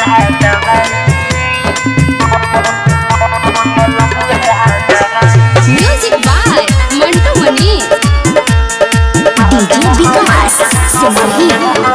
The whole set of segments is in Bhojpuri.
music by Mantu Mani DJ Vikas Simrahi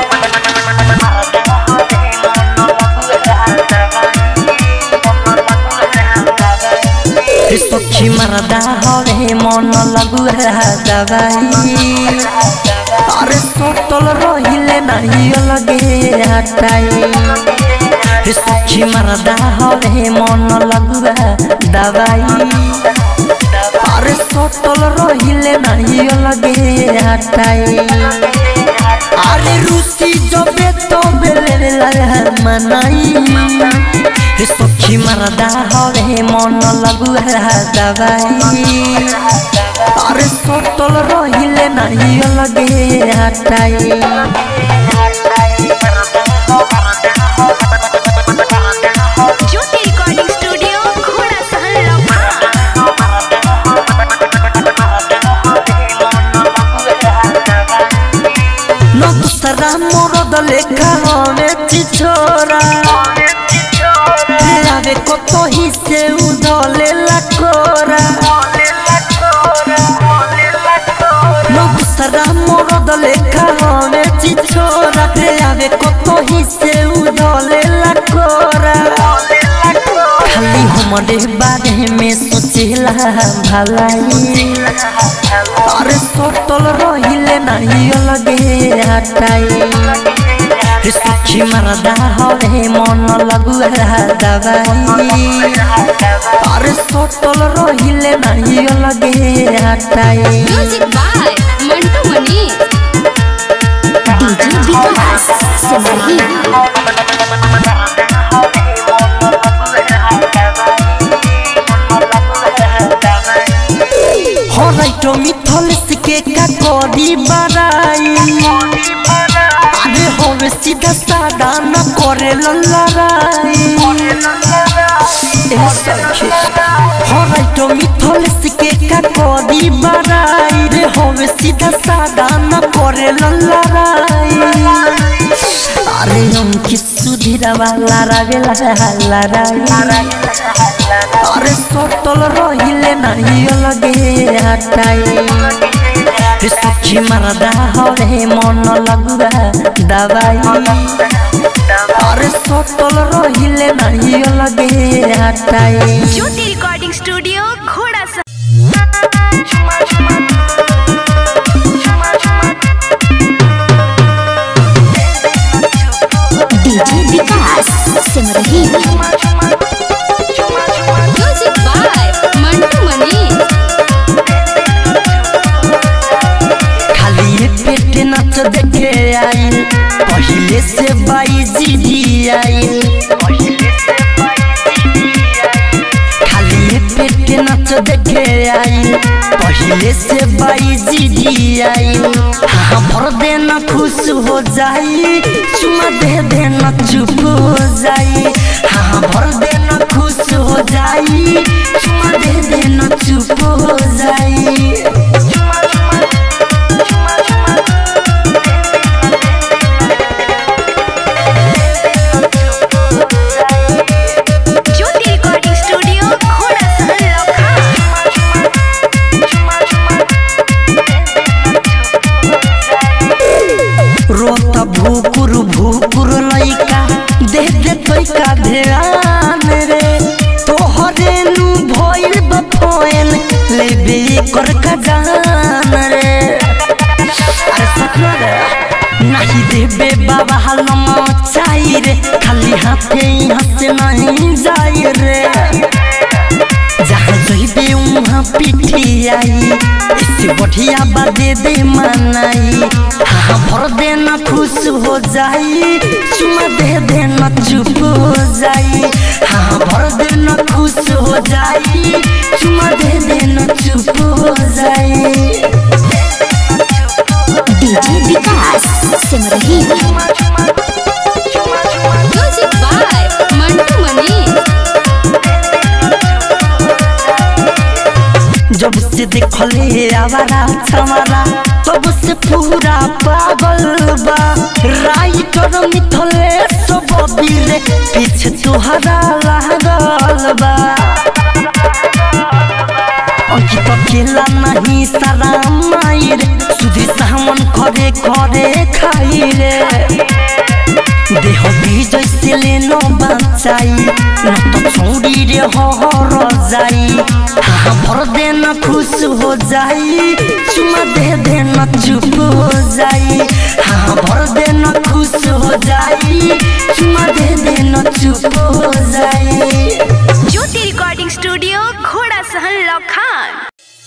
सखी मरदा हवे मन लगु दवाई अरे सोतल रहिले नहीं लगे हटाई सखी मरदा हवे मन लगु दवाई अरे सोतल रहिले नहीं लगे हटाई अरे रूसी जबे तो बेले लगा मनाई रे सखी मरदा हवे मन लगु दवाई अरे सोतल रहिले नहीं लगे हटाई ज्योति रिकॉर्डिंग स्टूडियो घोड़ा सहन लम्हा न दूसरा मोरद लेखा हवे चिछोरा आवे कत ही से उधले लकोरा न दूसरा मोरद लेखा हवे चिछोरा आवे कत ही से उधले लकोरा खाली हमरे बारे में सोचेला भलाई अरे सोतल रहिले नहीं लगे हटाई रे सखी मरदा हवे मन लगु दवाई अरे सोतल रहिले नहीं लगे हटाई music by Mantu Mani DJ Vikas Simrahi हो राइटो मिथल के का करी बड़ाई अरे होवे सीधा सादा न करे लड़ाई ए सखी हो राइटो मिथल के का करी बड़ाई रे होवे सीधा सादा न करे लड़ाई अरे हम किस सुधीरा वाला रावेला लड़ाई अरे सोतल रहिले नहीं लगे हटाई रे सखी मरदा हवे मन लगु दवाई अरे सोतल रहिले नहीं लगे हटाई ज्योति रिकॉर्डिंग स्टूडियो घोड़ा सहन DJ Vikas Simrahi music by Mantu Mani खाली पेट नाच देखे आइल पहिले से बाई जी आइल खाली पेट नाच देखे आइल पहिले से बाई जी आइल हाँ भर देना खुश हो जाई चुमा दे देना चुप हो जाई हाँ भर देना खुश हो जाई चुमा दे देना चुप हो जाई ज्योति रिकॉर्डिंग स्टूडियो घोड़ा सहन लम्हा रोत भूकुर भूकुर लइका दे दे तोइका ध्यान रे तोहरे नु भइल बफोन लेबे कर खजान रे अरे सपना रे नहीं देबे बाबा हलम चाही रे खाली हाथे यहाँ से नहीं जाई रे जहाँ जइबे उहाँ पिठी आई इससे बढ़िया बादे दे मनाई हाँ भर देना खुश हो जाई चुमा दे देना चुप हो जाई हाँ भर देना खुश हो जाई चुमा दे देना चुप हो जाई DJ Vikas Simrahi music by Mantu Mani जब से देखले आवारा छमारा तब से पूरा पागल बा राइटर मिथले सब रे पीछे तुहरा लागल बा अंकित अकेला नहीं सारा माई रे सुधी सामन करे करे खाई रे देह विजय से लेनो बचाई न तो छोड़ी रे हर जाई हाँ भर देना खुश हो जाई चुमा दे देना चुप हो जाई हाँ भर देना खुश हो जाई चुमा दे देना चुप हो जाई ज्योति रिकॉर्डिंग स्टूडियो घोड़ा सहन लखान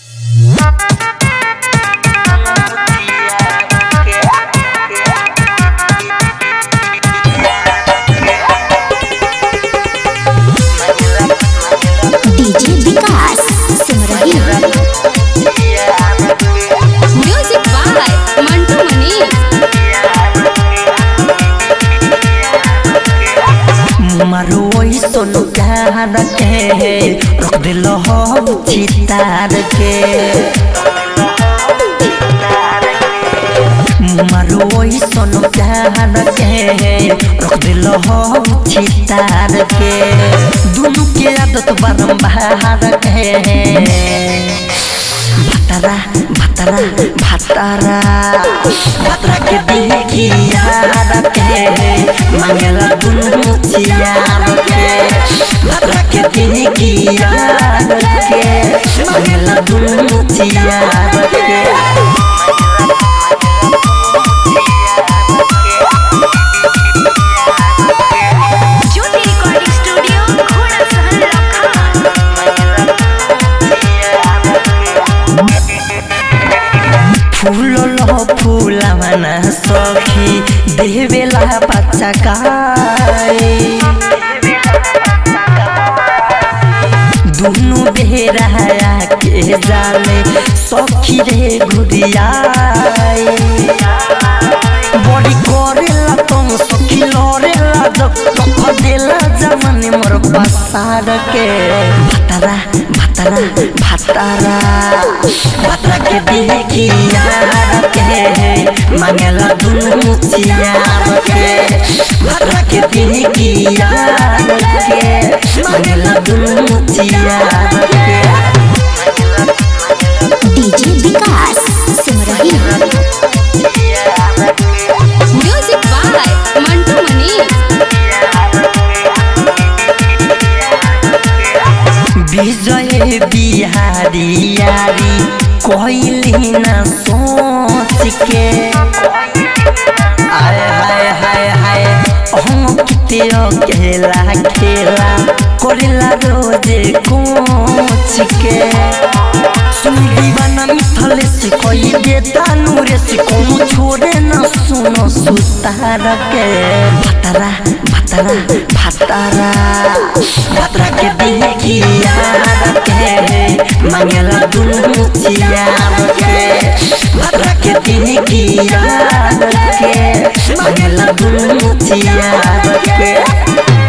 DJ Vikas Simrahi music by Mantu Mani मारो सोनो प्यार के रख दिल हो चितार के मारो सोनो प्यार के रख दिल हो चितार के दोनों के आदत बारंबार के भतरा भतरा भतरा भतरा के देखी यार के मांगला दुनु चियार के भतरा के देखी यार के मांगला दुनु चियार के ज्योति रिकॉर्डिंग स्टूडियो घोड़ा सहन लखान फूल लो फूला मना सखी देवेला बच्चा काए दुनु बेरा के जाले सखी रे घुरियाए बड़ी करेला तुम सखी लरेला जब तक देला जमाने मोर बसार के भतरा भतरा भतरा भतरा के देखी यार के मांगला दुनु चियार के भतरा के देखी यार के मांगला दुनु चियार के DJ Vikas Simrahi music by Mantu Mani Vijay Bihari यारी कोइली ना सोच के हाय हाय हाय हाय हम किते अकेला खेला करेला रोजे कोच के सुन दीवाना मिथले से कोई देता नूरे से कोनो छोड़े न सुनो सुतार के भतरा भतरा भतरा भतरा के देखी यार के मांगला दुनु चियार के भतरा के देखी यार के मांगला दुनु चियार के